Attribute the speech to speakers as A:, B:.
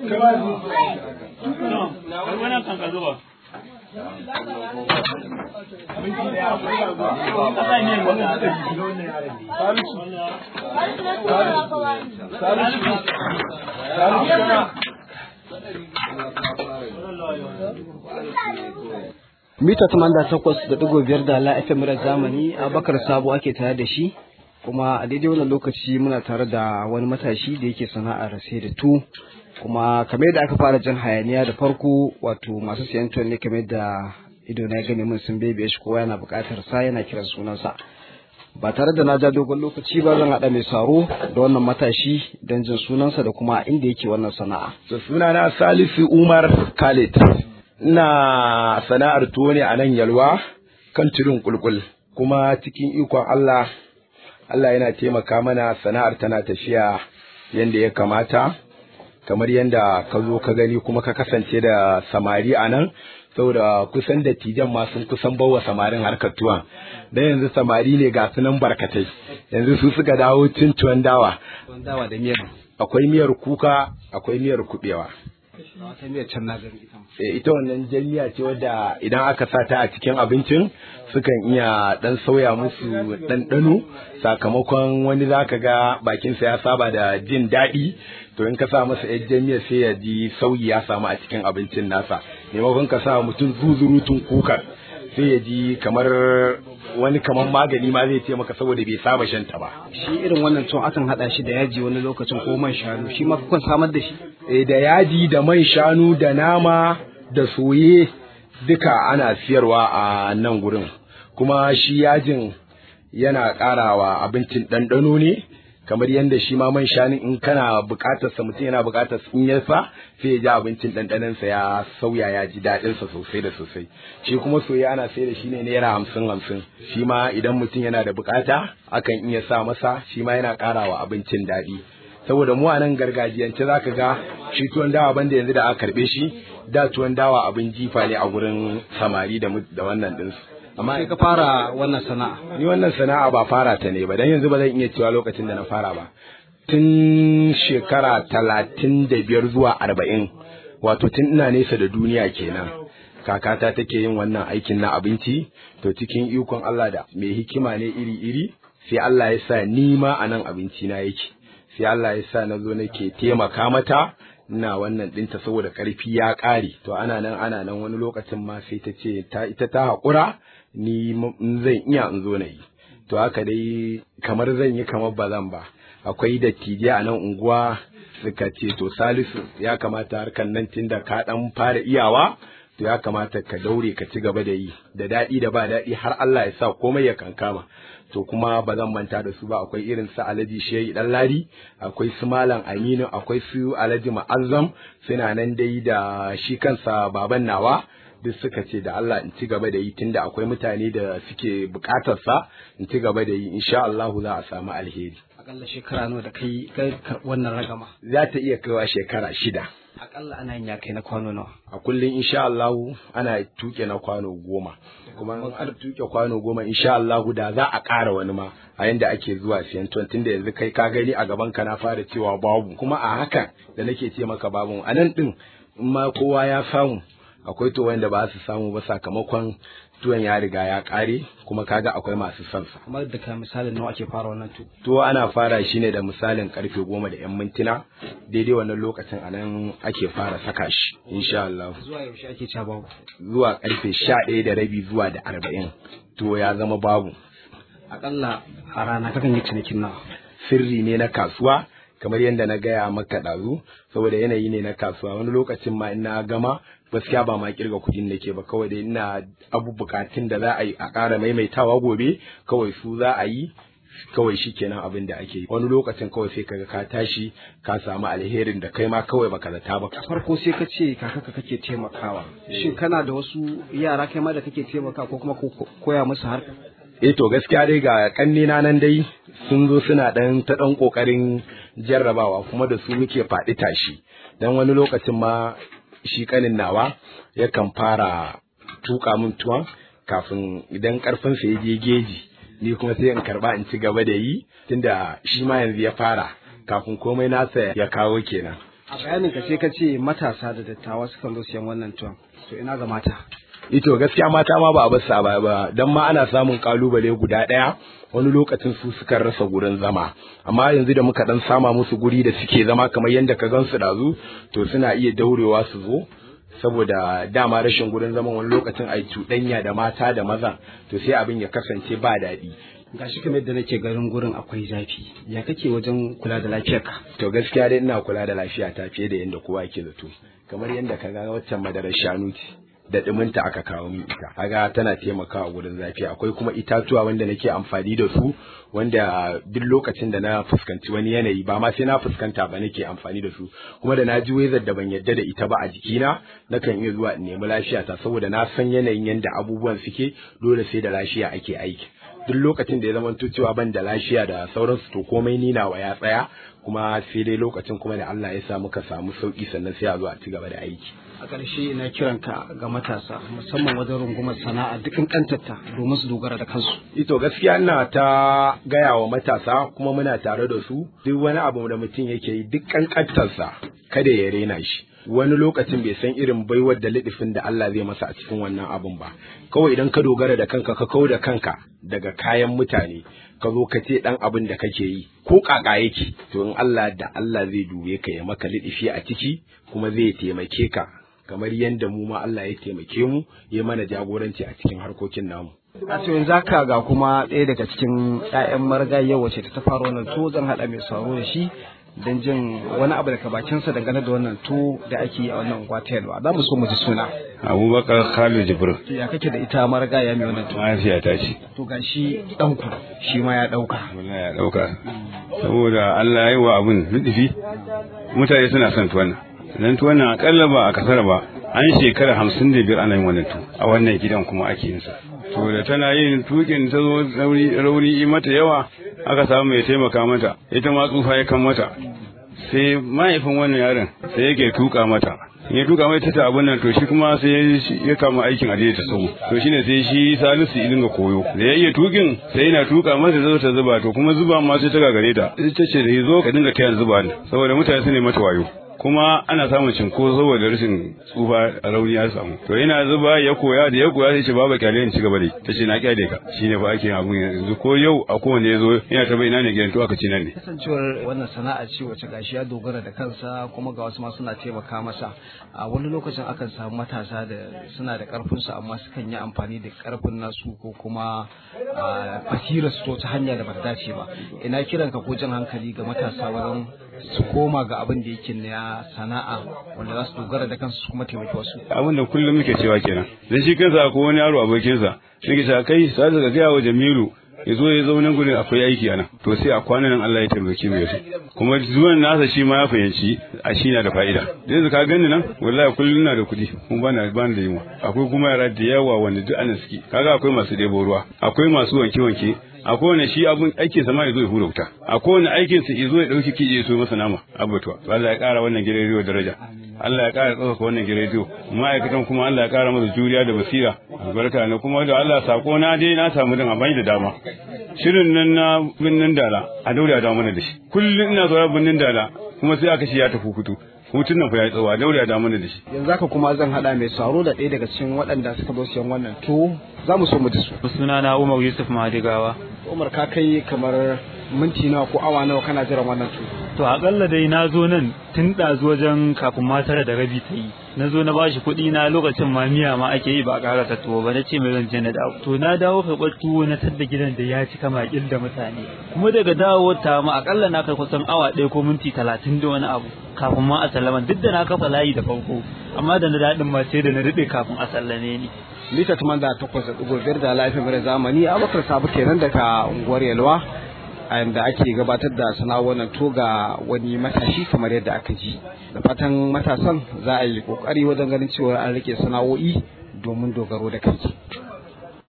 A: wannan kan ka zuba
B: mita tamanda takwas da digo biyar da la FM murar zamani abakar sabo ake tare da shi kuma a daidai wannan lokaci muna tare da wani matashi da yake sana'ar sai da tu kuma kamar yadda aka fara jin hayaniya da farko wato masu siyan tuwon ne kamar da ido na gani mun sun bebe shi kowa yana buƙatar sa yana kiran sunansa ba tare da na ja dogon lokaci ba zan haɗa mai saro da wannan matashi don jin sunansa da kuma inda yake wannan sana'a
C: So, sunana Salisu Umar Khalid. Ina sana'ar tuwo ne a nan Yalwa kan tudun kulkul. Kuma cikin ikon Allah, Allah yana taimaka mana sana'ar tana tafiya yadda ya kamata. Kamar yadda ka zo ka gani kuma ka kasance da samari a nan, saboda kusan dattijan ma sun kusan bawa samarin harkar tuwon. Dan yanzu samari ne ga sunan barkatai. Yanzu su suka dawo cin tuwon dawa.
B: tuwon dawa da miyar
C: Akwai miyar kuka, akwai miyar kuɓewa.
B: wata miyar can na gani ita ma.
C: Eh, ita wannan jami'a ce wadda idan aka sa ta a cikin abincin sukan iya dan sauya musu ɗanɗano sakamakon wani zaka ga bakinsa ya saba da jin daɗi to in ka sa masa yar jami'a sai ya ji sauyi ya samu a cikin abincin nasa maimakon ka sa mutum zuzurutun kukar sai ya ji kamar wani kamar magani ma zai ce maka saboda bai saba shan ta ba
B: shi irin wannan tuwon akan haɗa shi da yaji wani lokacin ko man shanu shi ma kukan samar da shi
C: Eh, da yaji da man shanu da nama da soye duka ana siyarwa a nan gurin kuma shi yajin yana ƙarawa abincin ɗanɗano ne kamar yadda shi ma man shanu in kana buƙatar sa mutum yana buƙatar in ya sa sai ya ji abincin ɗanɗanonsa ya sauya ya ji daɗinsa sosai da sosai shi kuma soye ana sai da shi ne naira hamsin hamsin shi ma idan mutum yana da buƙata akan iya sa masa shi ma yana ƙarawa abincin daɗi saboda mu a nan gargajiyance za ka ga shi tuwon dawa banda yanzu da aka karbe shi da tuwon dawa abin jifa ne a gurin samari da mu- da wannan ɗinsu amma
B: sai ka fara wannan sana'a
C: ni wannan sana'a ba fara ta ne ba dan yanzu ba zan iya cewa lokacin da na fara ba tun shekara talatin da biyar zuwa arba'in wato tun ina nesa da duniya kenan kakata take yin wannan aikin na abinci to cikin ikon Allah da mai hikima ne iri-iri sai Allah ya sa ni ma a nan abinci na yake sai Allah ya sa na zo nake taimaka mata ina wannan ɗinta saboda ƙarfi ya ƙare to ana nan ana nan wani lokacin ma sai ta ce ta ita ta haƙura ni m- in zan iya in zo na yi to haka dai kamar zan yi kamar ba zan ba akwai dattijai a nan unguwa suka ce to salisu ya kamata harkar nan tunda ka ɗan fara iyawa to ya kamata ka daure ka ci gaba da yi da daɗi da ba daɗi har Allah ya sa komai ya kankama to kuma ba zan manta da su ba akwai irin su Alhaji Shehi Dan Ladi akwai su Malam Aminu akwai su Alhaji Ma'azzam suna nan dai da shi kansa baban nawa duk suka ce da Allah in ci gaba da yi tunda akwai mutane da suke bukatar sa in ci gaba da yi insha Allah za a samu alheri
B: akalla shekara nawa da kai kai karɓi wannan ragama
C: za ta iya kaiwa shekara shida
B: akalla ana yin ya kai na kwano nawa
C: a kullum insha Allah ana tuke na kwano goma kuma in an tuke kwano goma insha Allah da za a ƙara wani ma a yanda ake zuwa siyan tuwon tunda yanzu kai ka gani a gaban ka na fara cewa babu kuma a hakan da nake ce maka babu a nan din in ma kowa ya samu akwai to wanda ba su samu ba sakamakon tuwon ya riga ya ƙare kuma kaga akwai masu son sa
B: kamar da ka misalin nawa ake fara wannan tu
C: tuwo ana fara shi ne da misalin karfe goma da yan mintuna daidai wannan lokacin a nan ake fara saka shi insha Allah
B: zuwa yaushe ake ca babu
C: zuwa karfe sha ɗaya da rabi zuwa da arba'in to ya zama babu
B: akalla a rana kakan yi cinikin nawa
C: sirri ne na kasuwa kamar yadda na gaya maka ɗazu saboda yanayi ne na kasuwa wani lokacin ma ina gama gaskiya ba ma kirga kudin nake ba kawai dai ina abu bukatun da za a yi a ƙara maimaitawa gobe kawai su za a yi kawai shi kenan abin da ake yi wani lokacin kawai sai kaga ka tashi ka samu alherin da kai ma kawai baka zata ba
B: a farko sai ka ce kakaka kake taimakawa shin kana da wasu yara kai ma da kake taimaka ko kuma ko- koya musu har
C: eh to gaskiya dai ga kannina nan dai sun zo suna dan ta dan kokarin jarrabawa kuma da su muke faɗi tashi dan wani lokacin ma shi kanin nawa yakan fara tuka min tuwon kafin idan karfin sa ya je geji ni kuma sai in karba in ci gaba da yi tunda shi ma yanzu ya fara kafin komai nasa ya kawo kenan
B: a bayanin ka sai ka ce matasa da dattawa sukan zo siyan wannan tuwon to ina ga mata
C: ito gaskiya mata ma ba a basu a baya ba dan ma ana samun kalubale guda daya wani lokacin su suka rasa gurin zama amma yanzu da muka dan sama musu guri da suke zama kamar yadda ka gansu dazu to suna iya daurewa su zo saboda dama rashin gurin zaman wani lokacin ai cuɗanya da mata da maza to sai abin ya kasance ba daɗi
B: gashi kamar yadda nake garin gurin akwai zafi ya kake wajen kula da lafiyarka
C: to gaskiya dai ina kula da lafiya ta fiye da yadda kowa ke zato kamar yadda ka ga waccan madarar shanu ce da ɗuminta aka kawo min ita kaga tana taimakawa gurin zafi akwai kuma itatuwa wanda nake amfani da su wanda duk lokacin da na fuskanci wani yanayi ba ma sai na fuskanta ba nake amfani da su kuma da na ji wezar da ban yadda da ita ba a jikina nakan iya zuwa in nemi lafiya ta saboda na san yanayin yadda abubuwan suke dole sai da lafiya ake aiki duk lokacin da ya zama cewa ban da lafiya da sauransu to komai ninawa ya tsaya kuma sai dai lokacin kuma da Allah ya sa muka samu sauki sannan sai a zo a ci gaba da aiki
B: a ƙarshe ina kiranka ga matasa musamman wajen rungumar sana'a dukkan kantarta domin su dogara da kansu
C: ito gaskiya ina ta gaya wa matasa kuma muna tare da su duk wani abu da mutum yake yi duk kankantarsa kada ya rena shi wani lokacin bai san irin baiwar da lidifin da Allah zai masa a cikin wannan abun ba kawai idan ka dogara da kanka ka kau da kanka daga kayan mutane ka zo ka ce dan abin da kake yi ko kaka yake to in Allah da Allah zai dube ka ya maka lidifi a ciki kuma zai taimake ka kamar yadda mu ma Allah ya taimake mu ya mana jagoranci a cikin harkokin namu
B: a to yanzu haka ga kuma ɗaya daga cikin ƴaƴan marigayi wacce ta fara wannan to zan haɗa mai sauro da shi don jin wani abu daga bakinsa dangane da wannan to da ake yi a wannan unguwa ta yalwa za mu so mu ji suna
D: abubakar khalid jibril
B: to ya kake da ita marigaya mai wannan to
D: mahaifiya ta ce
B: to ga shi ɗanku shi ma ya ɗauka
D: wallahi ya dauka saboda Allah ya yi wa abun nufi mutane suna son tuwan nan tuwan nan akalla ba a kasar ba an shekara hamsin da biyar ana yin wannan tu a wannan gidan kuma ake yin sa to da tana yin tukin ta zo rauni rauni mata yawa aka samu mai taimaka mata ita ma tsufa ya kan mata sai mahaifin wannan yaron sai yake tuka mata in ya tuka mai ta abun nan to shi kuma sai ya kama aikin ajiye ta sau to shine sai shi salisu ya dinga koyo da ya iya tukin sai yana tuka mata zo ta zuba to kuma zuba ma sai ta gagare ta ita ce da zo ka dinga tayan zuba ne saboda mutane su ne mata wayo kuma ana samun cinko saboda rashin tsufa a rauni ya samu to yana zuba ya koya da ya koya sai ce baba kyale in ci gaba dai ta ce na kyale ka shine fa ake abun yanzu ko yau a kowanne ya zo yana ta bai ina ne gidan to aka ci nan ne
B: kasancewar wannan sana'a ce wacce gashi ya dogara da kansa kuma ga wasu ma suna taimaka masa a wani lokacin akan samu matasa da suna da karfin su amma sukan yi amfani da karfin nasu ko kuma basirar su ta hanya da bata dace ba ina kiran ka ko jan hankali ga matasa wajen su koma ga abin da yake na sana'a wanda za su dogara da kansu su kuma taimaki wasu
D: abin da kullum muke cewa kenan dan shi kansa ko wani yaro abokinsa nake cewa kai sai ka gaya wa Jamilu ya zo ya zauna gurin akwai aiki ana to sai a kwanan nan Allah ya taimake mu yasu kuma zuwan nasa shi ma ya fahimci a shi na da fa'ida yanzu ka gani nan wallahi kullum na da kuɗi kuma bana bani da yunwa akwai kuma yara da yawa wanda duk ana suke kaga akwai masu ɗebo ruwa akwai masu wanke wanke a kowane shi abun aikin sa ma ya zo ya hura wuta a kowane aikin sa ya zo ya dauki kije ya so masa nama abutuwa to Allah ya kara wannan gidan rediyo daraja Allah ya kara tsaka wannan gidan rediyo ma'aikatan kuma Allah ya kara masa juriya da basira albarka ne kuma da Allah sako na dai na samu din amfani da dama shirin nan na binnin dala a daure a dawo mana da shi kullum ina zuwa binnin dala kuma sai aka shi ya tafi hutu hutun nan fa ya tsawa daure a dawo mana da shi
B: yanzu haka kuma zan hada mai saro da ɗaya daga cikin waɗanda suka zo siyan wannan to za mu so mu ji su
A: suna na Umar Yusuf Madigawa
B: Umar ka kai kamar minti nawa ko awa nawa kana jiran wannan to
A: to akalla dai na zo nan tun ɗazu wajen kafin matar da rabi ta yi na zo na bashi kuɗi na lokacin ma miya ma ake yi ba a ƙara tuwo ba na ce mai zan je na dawo to na dawo karɓar tuwo na tadda gidan da ya cika makil da mutane kuma daga dawo ta ma akalla na kai kusan awa ɗaya ko minti talatin da wani abu kafin ma a sallama duk da na kafa layi da farko amma da na daɗin ma sai da na riɓe kafin a sallame ni
B: mita tuman da takwas da ɗigo biyar da lafiya mara zamani abubakar sabu kenan daga unguwar yalwa a yanda ake gabatar da sana'o'in nan to ga wani matashi kamar yadda aka ji da fatan matasan za a yi kokari wajen ganin cewa an rike sana'o'i domin dogaro da kai